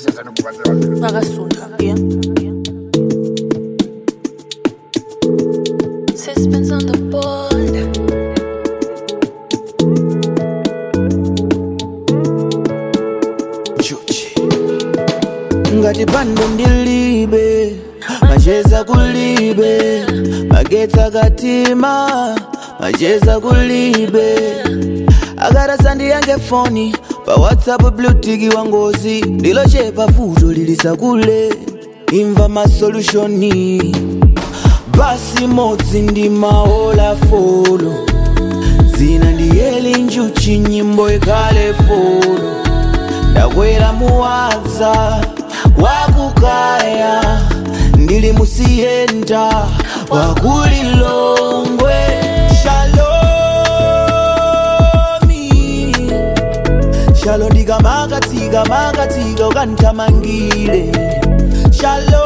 Vagasundo, yeah. Suspense on the board. ngati pando ndilibe macheza kulibe magetsa katima macheza kulibe akarasandi yange foni pa whatsapp blutiki wa ngozi ndilochepa futo lilisa kule imva masolutioni basi modzi ndi maola folo dzina ndiyeli njuchi nyimbo ikhale folo ndakwera muwadza wakukaya ndili musiyenda wakulilongwe shalomi shalo ndikamakatsika makatsika ukandithamangile shalomi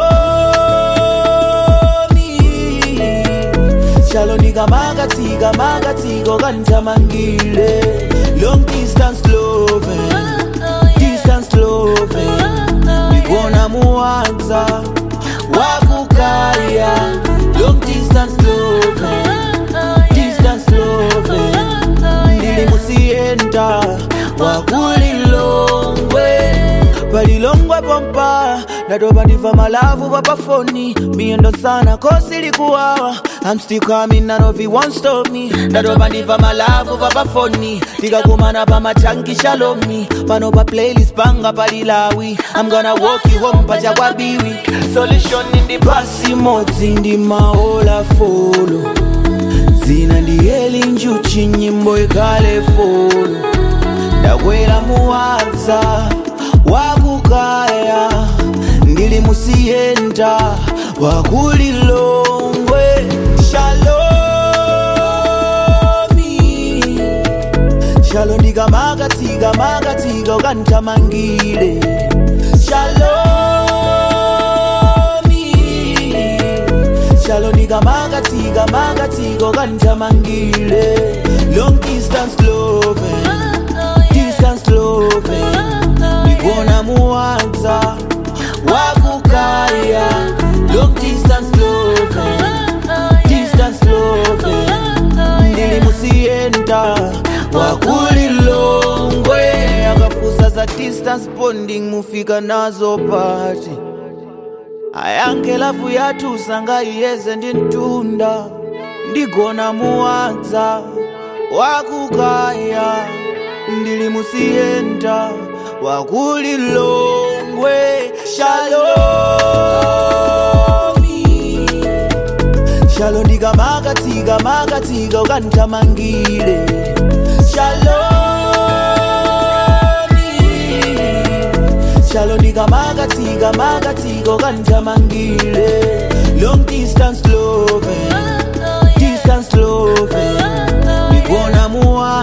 shalo ndikamakatsika makatsika ukandithamangile long distance loving distance loving ndikona muwadza wakukaya long distance loving distance loving ndili musiyenda wakulilongwe palilongwe pompa ndatopa ndiva malavu papafoni miyendo sana kosi likuwawa I'm still coming, none of you won't stop me ndatopa ndiva malavu papafoni tikakumana pamachanki shalomi pano pa playlist panga palilawi I'm gonna walk you home pachakwabiwi solution ndi basi modzi ndi maola folo dzina ndiyeli njuchi nyimbo ikhale folo ndakwera muwadza wakukaya ndili musiyenda wakulilongwe shalomi shalo ndikamakatsika makatsika ukandithamangile shalomi shalo ndikamakatsika makatsika ukandithamangile long distance loving distance loving ndikona muwadza wakukaya long distance loving distance loving ndili musiyenda wakulilongwe akafusa za distance bonding mufika nazo pati ayange lavu yathu sangayiyeze ndi mtunda ndigona muwadza wakukaya ndili musiyenda wakulilongwe shalomi shalo ndikamakatsika makatsika ukandithamangile shalomi shalo ndikamakatsika makatsika ukandithamangile long distance loving distance loving ndikona muwa